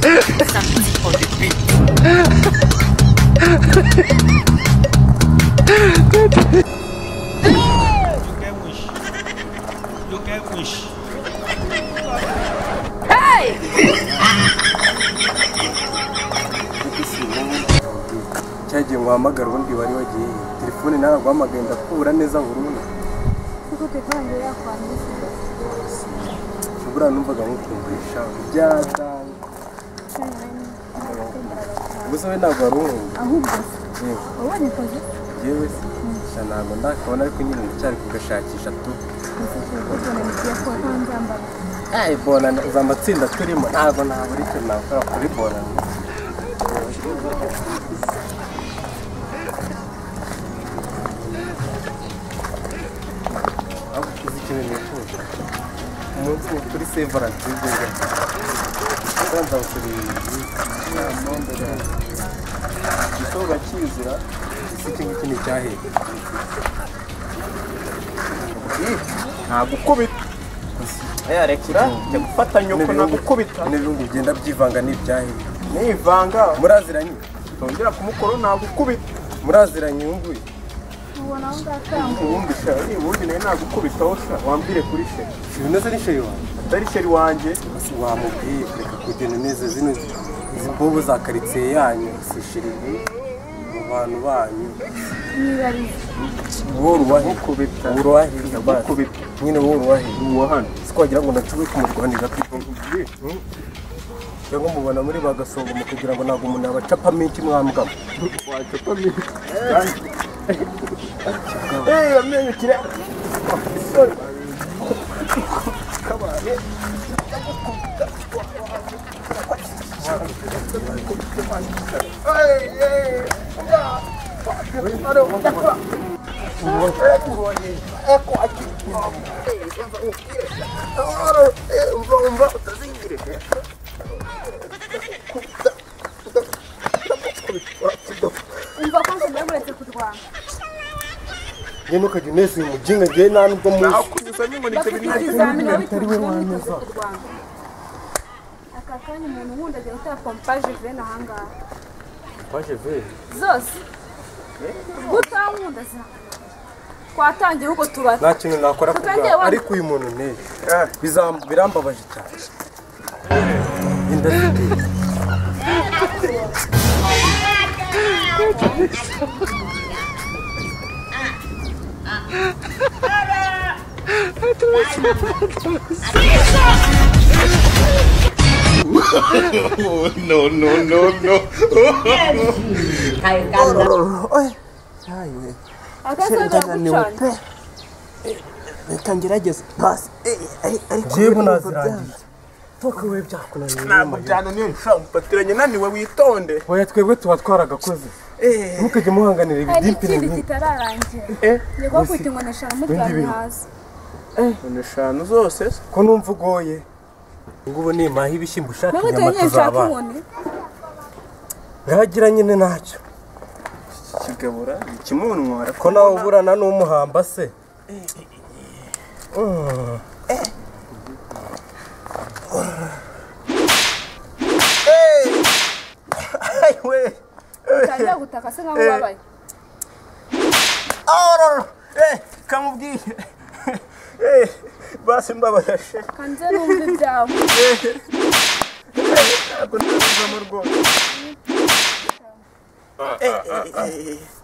Samedi on débute. You get wish. You get wish. cya gihe wahamagara ubundi wari wagiye telefone nawe guhamagaye ndakubura neza burundu kuko telefone yakwangiza buriya numvaga nkukumvisha ibyada gusa we ntabwo wari uhunga ahubwo yewe wabonye akazi yewe se sha ntabwo ndakabona ariko nyine ndacyari kugashakisha tu Ay, bona za matsinda turimo ntabwo ntabura icyo nakora kuri bona Ahubwo uzi ikintu nifuza umunsi wo kuri sevaransi w'igihugu kwanza gukurira inama igikorwa kizira iki ngiki ni icyahera ntagukubita yarekera njya gufatanya uko nagukubita n'ibihugu bigenda byivanga n'ibyahera nivanga muraziranye utongera kumukoro nagukubita muraziranye ubu ngubu ubona aho ngaho ubundi sha ubundi nawe nagukubitaho sha wambwire kuri she ibinoze n'ishoyo wawe atari sheri wanjye Ese wamubwiye kureka kugenda neza zino izi mbobo za karitsiye yanyu sishirire mu bantu banyu nibariza wowe urubahe Nkukubita. wowe urubahe basi Nkukubita. nyine wowe urubahe uwo hano sikwagira ngo nacuwe kumurwanira cyangwa mubona muri bagasonga mu kugira ngo ntabwo umuntu abacapa menshi mwambwamo umva ko nsigaye uretse kurwana njye ntukajya unesa uyu mujinga njyewe nta nubwo muzi akunyuzamo inkoni bafite ibizamini bitari we wanduza aka kanya umuntu wundi agiye gutera pompaje vene ahangaha twaje veri zose gutankunda za twatangira ubwo tubata nta kintu nakora ku Tutangiye bwawe wanda. ariko uyu muntu neza Bizam- birambabaje cyane inda ziteye akazabera gucana reka ngerageze pasi ariko njyewe nazirangiye tukawe byakunaniye ntabwo byananiye sha ufatiranye naniwe witonde oya twebwe tuba twaragakoze ntukajye muhanganira hari ibidimpine ikindi nk'ibi kitararangira njye kuba kwita ngo nashaka mutwara hasi ni eshanu zose se ko numva ugoye ngubu nimpaha ibishyimbo ushaka wowe inyama tuyenyeye nshaka tuzabana inkoni ntagira nyine ntacyo kigabura ni ikimunwa ko nawe uburana n'umuhamba se we utangira gutaka se nkaho ubabaye Arr! Eh, kamubwiye. Eh, basi mbabarashe. kanze numva ibyawe Ntabwo ndabivamo rwose.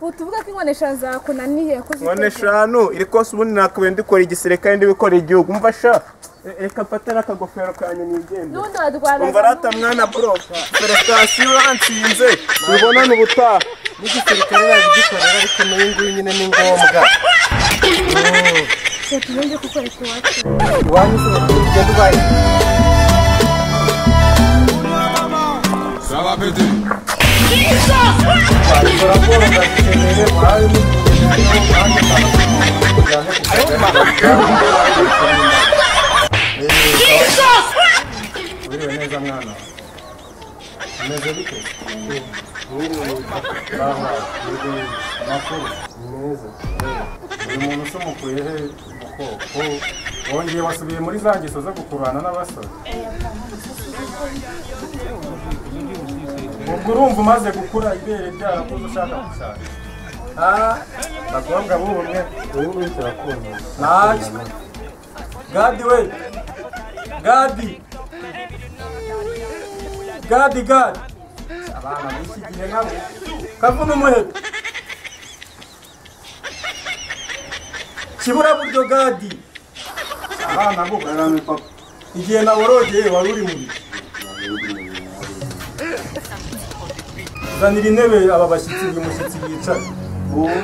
utuvuga ko inkonesha zakunaniye ko ziteje. None eshanu iri kose ubundi nakabaye ndikora igisirikare ndibikora igihugu. Umva sha. Eh, Reka mfate n'akagofero kanyu nigende. n'ubundi wadwara Umva rata mwana bro. Felicitasiyo uransinze. Tubonane ubutaha. n'igisirikare nabigikorera ariko n'uyu nguyu nyine ni ngombwa tugende gukora ikiwacu iwanyu se ugenda ubaye meza buri muntu usumukuye he ubukoko wongeye wasubiye muri za ngeso zo gukurana n'abasore ubwo urumva umaze gukura ibere ryarakuze ushaka gushaka abakobwa b'ubu mwe wowe wese urakunda Ntacyo. gadi we gadi gadi gadi abana b'iki gihe nabo kavuna umuheto kiburaburyo gadi abana bo barame papa igihe naworogeye wari uri mu bicu zanira intebe aba bashyitsi uyu mushyitsi yicaye wowe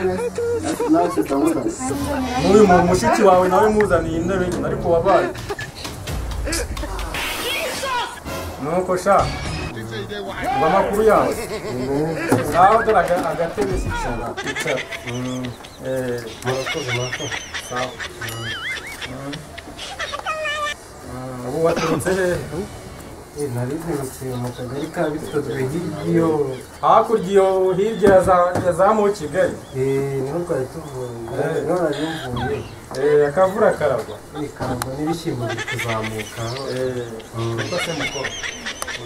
nasi ndamuka n'uyu muntu mushiki wawe nawe muzaniye intebe ariko wabaye nuko sha ngo amakuru yawe nawe dore aga- agatebe si icara icara Eh, sawa Mm, ubu waturutse hehe nari nturutse mu kagari ka bitotwe hirya hakurya iyo hirya ya za- ya za mu kigali niho twari tuvuye niho nari mvuye Eh, akavura karagwa ibikango n'ibishyimbo biri kuzamuka kuko se mukoro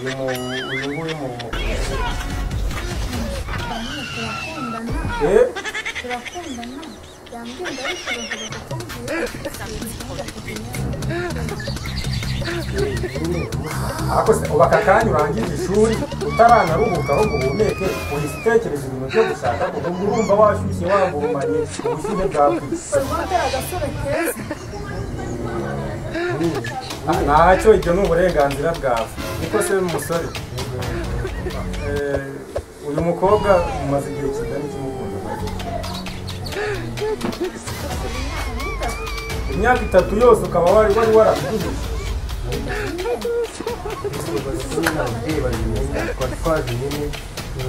uyu mu- uyu nguyu mu mukuru Eh, turakundana yambwira ariko bavuga ko ariko se ubu aka kanya urangije ishuri utaranaruhuka ahubwo uhumeke uhise utekereza ibintu byo gushaka kuko ngo urumva washyushye waguhumanye ubushyuhe bwakwica utari agasore keza ntacyo ibyo ni uburenganzira bwawe niko se umusore Eh, uyu mukobwa umaze igihe kingana ikimukunda imyaka itatu yose ukaba wari wari waramuguze twari twaje nyine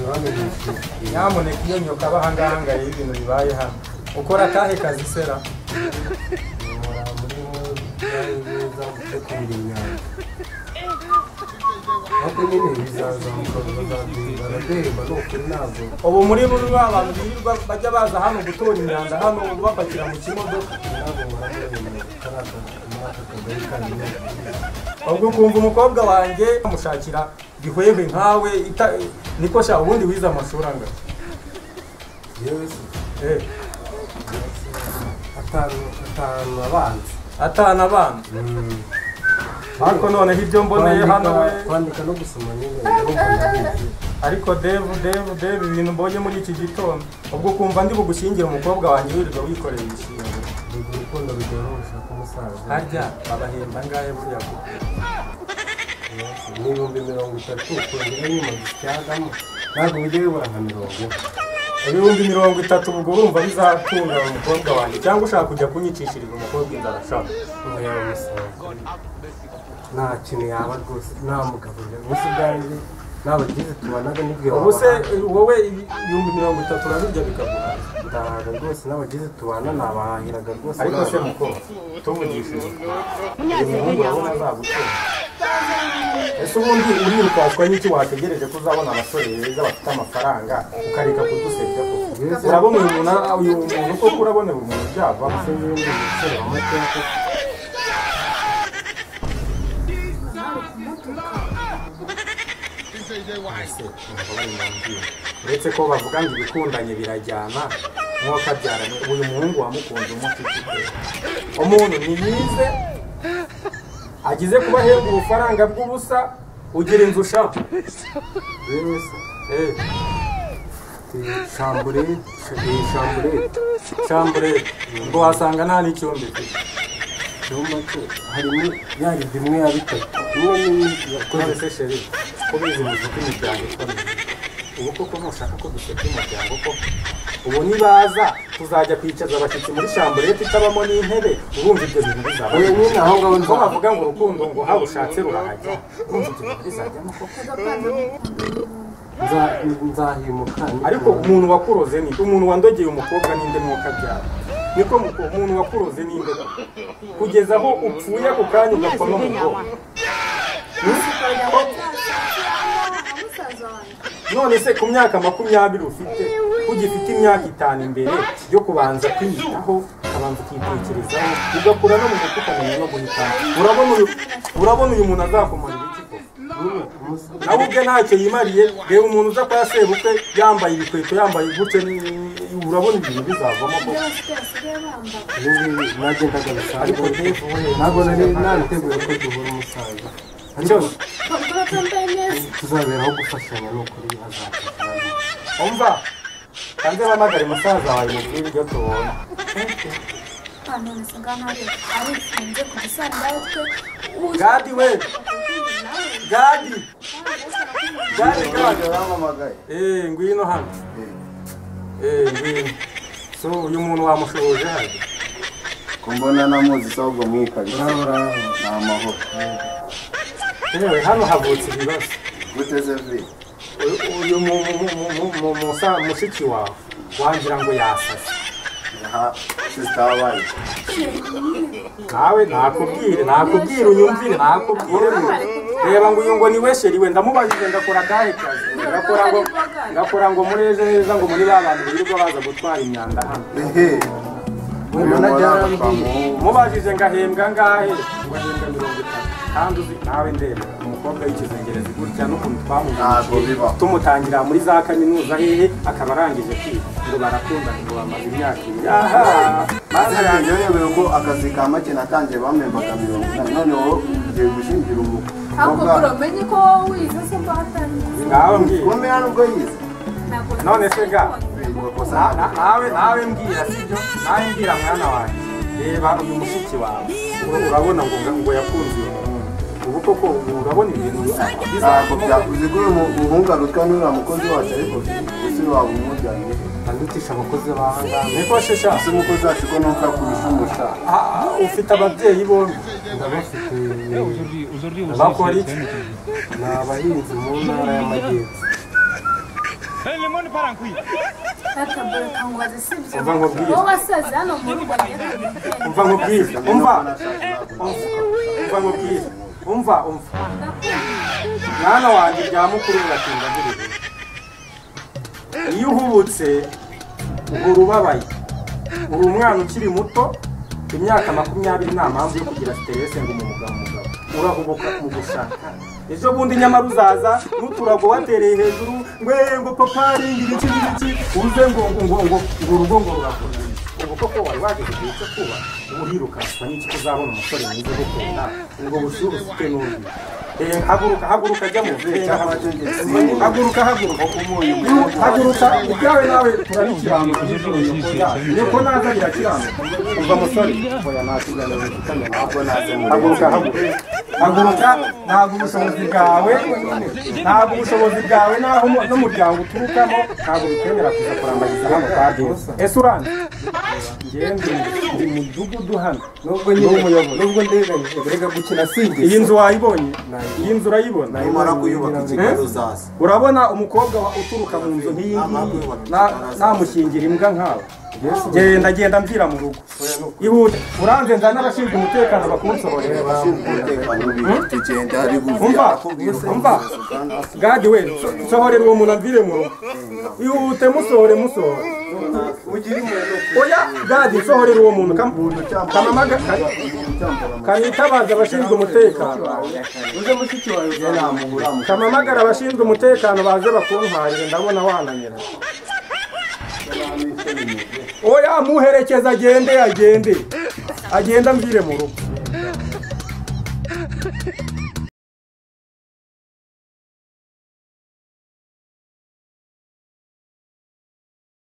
bamenyesheje nyamuneka iyo nyoka aba ahangahangaye ibintu bibaye hano ukora akahe kazi sera mura muri muri neza gutegura imyanda ariko nyine bizazamuka barademba ni ukuri ntabwo ubu muri buri ba bantu birirwa bajya baza hano gutora imyanda hano babapakira mu kimodoka ntabwo muramenye muri aka kagari ka nyine ubwo ukumva umukobwa wanjye amushakira gihwehwe nkawe ita- niko sha ubundi wize amashuri angana yewe se Eh, atanu atanu abanza atanu abana ariko noneho ibyo mboneye hano we kwandika no gusoma nyine urumva ndabizi ariko devu devu devu ibintu mbonye muri iki gitondo ubwo ukumva ndi bugushyingire umukobwa wanjye wirirwa wikoreye ibishingiro urwo urukundo rugorosha k'umusaza harya babahemba angahe buriya kuko ni ibihumbi mirongo itatu kongera nyuma gisyagamo ntabwo bijya bibura nka mirongo ine ibihumbi mirongo itatu ubwo urumva bizatunga umukobwa wanjye cyangwa ushaka kujya kunyicishiriza umukobwa inzara shaka umureba umusaza nta kintu yaba rwose nta mugabo gusa ubwanjye nta bagize tubanaga nibwira ubu se wowe ibihumbi mirongo itatu urabirya bikaguha ndahaga rwose n'abagize tubana nabahahiraga rwose ariko se ntabwo- mukobwa tuvugishije uyu muhungu urabona azagukunda ese ubundi urirukanswa n'iki wategereje ko uzabona abasore beza bafite amafaranga ukareka kudusebya koko urabona uyu muntu uyu muntu koko urabonera umuntu byavamo se n'uyu ni umusore wa mateka uretse ko bavuga ngo ibikundanye birajyana nk'uwo kabyaranye uyu muhungu wamukunze umufite umuntu ni yize agize kuba ahembwa ubufaranga bw'ubusa ugira inzu ushaka yewe se Eh, shambure iyi shambure shambure ngo wasanga nta n'icyondo ifite icyumba cye harimo yaribye imwe ya bitatu imwe n'indi yakoze none se sheri ko bizi muzi ko imiryango ikomeye ubu koko ntushaka ko duseka umuryango koko ubu nibaza tuzajya kwicaza abashyitsi muri shamburete itabamo n'intebe urumva ibyo bintu bizaba uyu nyine aho ngaho ko nza bavuga ngo urukundo ngo haba ushatse rurahajya urumva ibyo bintu bizajyamo koko nza- nzahimuka ariko umuntu wakuroze ni umuntu wandogeye umukobwa n'inde mwuka byaba niko muko umuntu wakuroze n'inde kugeza aho upfuye ako kanya ugapfa no mu bwoko musaza wanjye none se ku myaka makumyabiri ufite ugifite imyaka itanu imbere yo kubanza kwiyitaho ukabanza ukitekerezaho ugakura no mu mutwe ukamenya no guhitamo urabona uyu urabona uyu muntu azakumarira iki koko nawe ubwe ntacyo yimariye reba umuntu uza kwa sebukwe yambaye ibikweto yambaye gutya ni- urabona ibintu bizavamo koko ubu nagendaga ariko bisanzwe rero ntabwo nari nariteguye ko duhura umusaza ariko cyose tuzaberaho gufashanya ni ukuri hazafashanya umva hanze bahamagare musaza wawe mu gihe ibyo tubonye gadi we gadi gadi gadi baramamagaye eee ngwino hano eee ngwino so uyu muntu wamushoboje hano ko mbona namuzi se ahubwo mwikabisa ni amahoro yewe hano havutse ibibazo guteze vi uyu mu- mu- mu- mu- mu- musa- mushiki wawe wangira ngo yasase aha sisita wabaye nawe nakubwire nakubwire unyumvire nakubwire reba ngo uyu ngo ni wesheri we ndamubajije ndakora akahe kazi ngakora ngo ngakora ngo muri ejo heza ngo muri ba bantu birirwa baza gutwara imyanda hano ehe uyu mbona mwana byarambiye. twamuha umubajije ngahembwa ngahe ngo ahembwa mirongo itatu kandi uzi nawe ndeba umukobwa w'ikizengerezi gutya n'ukuntu twamuvuze ntabwo bibaho tumutangira muri za kaminuza hehe akaba arangije kwiga ngo barakundana ngo bamaze imyaka ibiri aha maze yanjye urebeye ko akazi ka make natangiye bamembaga mirongo inani none wowe ugiye gushingira Ahubwo umukobwa bro, menye ko wowe wize se mbahatanye ngaho mbwira kumera nubwo yize None se ga? bimukosa Na- na- nawe nawe mbwira sibyo nawe mbwira mwana wanjye reba uyu mushiki wawe Ura- urabona ngo ngo yakunze uyu muhungu ubu koko urabona ibintu ntabwo bizakubwira byakuze ko uyu mu- umuhungu arutwa n'uriya mukozi wacu ariko usiri waba umujyanye ndutisha abakozi bahangaha niko shesha ese umukozi wacu ko nuko akurusha umushahara Ah, ah, ufite ababyeyi bombi bakora iki ni abahinzi mu ntara y'amajyepfo Data bro, kangubaze sibyo Umva nkubwire. wowe wasaze hano mu rugo njye umva nkubwire umva umva nkubwire umva umva mwana wanjye bya mukuru uratinda buri iyo uhubutse uhora ubabaye uri umwana ukiri muto imyaka makumyabiri nta mpamvu yo kugira siterese ngo umugabo mugabo urahubuka mu gushaka ejo bundi nyamara uzaza n'uturago watereye hejuru ngo "Eh, ngo papa ringiri iki n'iki uze ngo ngo ngo ngo ngo urugo ngo rurakomeye ubu koko wari wageze igihe cyo kuba ubu hirukanswa n'iki kuzabona umusore mwiza ugukunda ubwo bushyuhe ufite n'undi Eh, haguruka haguruka jya mu venda haguruka haguruka haguruka ibyawe nawe turabikiranuka niko naza birakiranuka umva musore oya nta kiganiro bifitanye ntabwo naze muri haguruka haguruka haguruka ntabwo ubushobozi bwawe ntabwo ubushobozi bwawe n'aho umu- n'umuryango uturukamo ntabwo bikwemera kuza kurambagiza hano kwa Yesu ese uranze ngende ndi mu mudugudu hano nubwo nyine nubwo ndeganyije birega gukina sinjye iyi nzu wayibonye iyi nzu urayibona nimara kuyubaka ikigali uzaza urabona umukobwa wa- uturuka mu nzu nk'iyi ngiyi na- namushingira imbwa nkawe genda genda mvira mu rugo ihute uranze nzana n'abashinzwe umutekano bakunsohorera abashinzwe umutekano bibi tugenda ari Umva, buvuga akubwira umva. gadi we so- sohorera uwo muntu amvire mu rugo ihute musohore musohore ugira umuntu oya gadi sohorera uwo muntu kam- kamamaga kamamaga kamitabaza abashinzwe umutekano uze mushiki wawe kamamagara abashinzwe umutekano baze bakuntwarire ndabona wananira oya muherekeza agende agende agende amvire mu rugo